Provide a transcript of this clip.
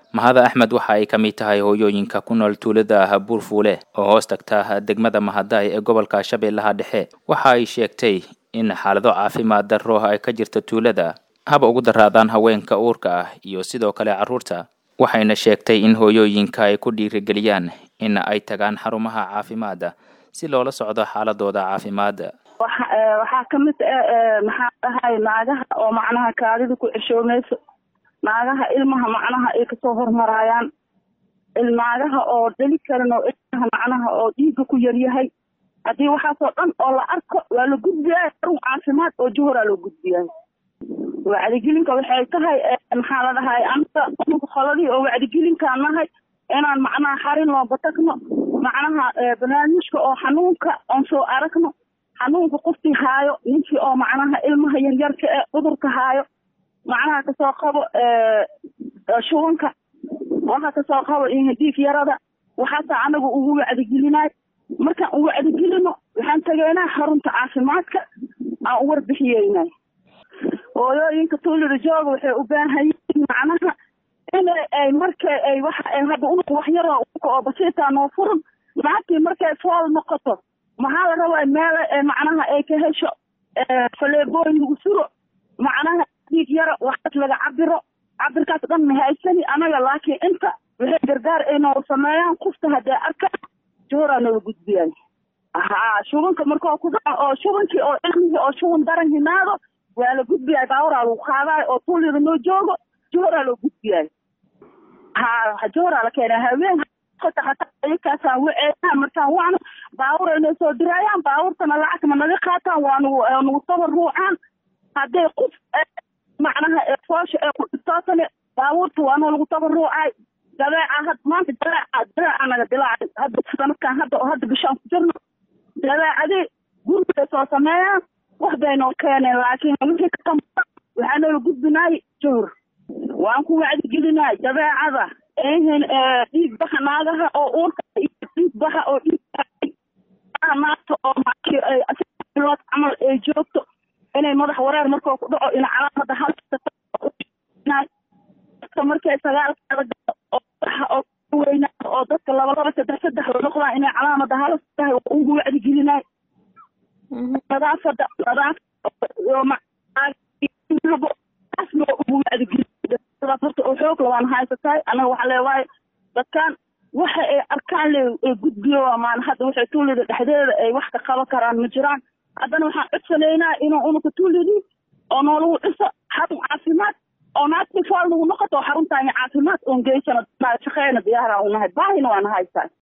mahada axmed waxa ay ka mid tahay hooyooyinka ku nool tuulada buurfuule oo hoos tagta degmada mahadaay ee gobolka shabeellaha dhexe waxa ay sheegtay in xaalado caafimaad darro ay ka jirta tuulada haba ugu daraadaan haweenka uurka ah iyo sidoo kale carruurta waxayna sheegtay in hooyooyinka ay ku dhiirigeliyaan in ay tagaan xarumaha caafimaadda si loola socdo xaaladooda caafimaad waxaa kamid maxaa dhahay naagaha oo macnaha kaadida ku ceshoomayso naagaha ilmaha macnaha ay kasoo hormaraayaan naagaha oo dheli karin oo ilmaha macnaha oo dhiigga ku yaryahay haddii waxaasoo dhan oo la arko waa la gudbiyaay xarun caafimaad oo juhuraa loo gudbiyaay wacdigelinka waxay tahay maxaa la dhahay anta qoladii oo wacdigelinkaan nahay inaan macnaha xarin loo batagno macnaha barnaamijka oo xanuunka oon soo aragno xanuunka qofkii haayo ninkii oo macnaha ilmaha yaryarka ee cudurka haayo macnaha kasoo qabo shubanka waxa kasoo qabo dhiig yarada waxaasaa anaga ugu wacdigelinaay markaan u wacdigelino waxaan tegeynaa xarunta caafimaadka aan u warbixiyeynay hooyooyinka tuulida jooga waxay u baahan yihiin macnaha in ay marka ay waxa ay hadda unug wax yaroo unka oo basiitaa noo furan naagtii markay fool noqoto maxaa la rabaa meela macnaha ay ka hesho faleebooyin lagu suro macnaha dhiig yara waxaas laga cabiro cabirkaas dhan ma haysani anaga laakiin inta waxay gargaar ay noo sameeyaan qofta haddee arkaan jooraa noola gudbiyaan haa shubanka markoo ku dhaco oo shubankii oo ilmihii oo shuban daran himaado waa la gudbiyaay baawaraa lagu qaadaay oo tuulida noo joogo jooraa loo gudbiyaay haa jooraa la keenaa haween hata hataa ayakaasaan waceeyaa markaan waana baawur ay noo soo diraayaan baawurtana lacag ma naga qaataan waa nagu nagu tabar ruucaan hadday qof macnaha foosha ee ku dhibtootane baawurta waa noo lagu tabar ruucaay dabeeca had maanta dabeeca dabeeca naga dilaacay hadda sanadkan hadda oo hadda bishaan ku jirno dabeecadii gurigay soo sameeyaan wax bay noo keeneen laakiin wixii ka damba waxaa noola gudbinaay jowr waan ku wacdigelinaay dabeecada ehin dhiig baxa naagaha oo uurka iyo dhiig baxa oo dhiig naagta oo bilood camal ay joogto inay madax wareer markoo ku dhaco in calaamada halka markay sagaalkaada galo oo baxa oo weynaa oo dadka laba laba saddex saddex la noqdaan inay calaamada halas tahay waa ugu wacdigelinaay nadaafada nadaafadaasna waa ugu wacdigelin horta oo xoog labaan haysatahay anaga waxaa leewahay dadkan waxa ay arkaan le ay gudbiyo maan hadda waxay tuulida dhexdeeda ay wax ka qaban karaan ma jiraan haddana waxaan codsanaynaa inuu unuka tuulidii oo noolagu dhiso xarun caafimaad oo naagtii fool nagu noqoto xaruntaani caafimaad oon geysano shaqeyna diyaara unahay baahina waana haysaa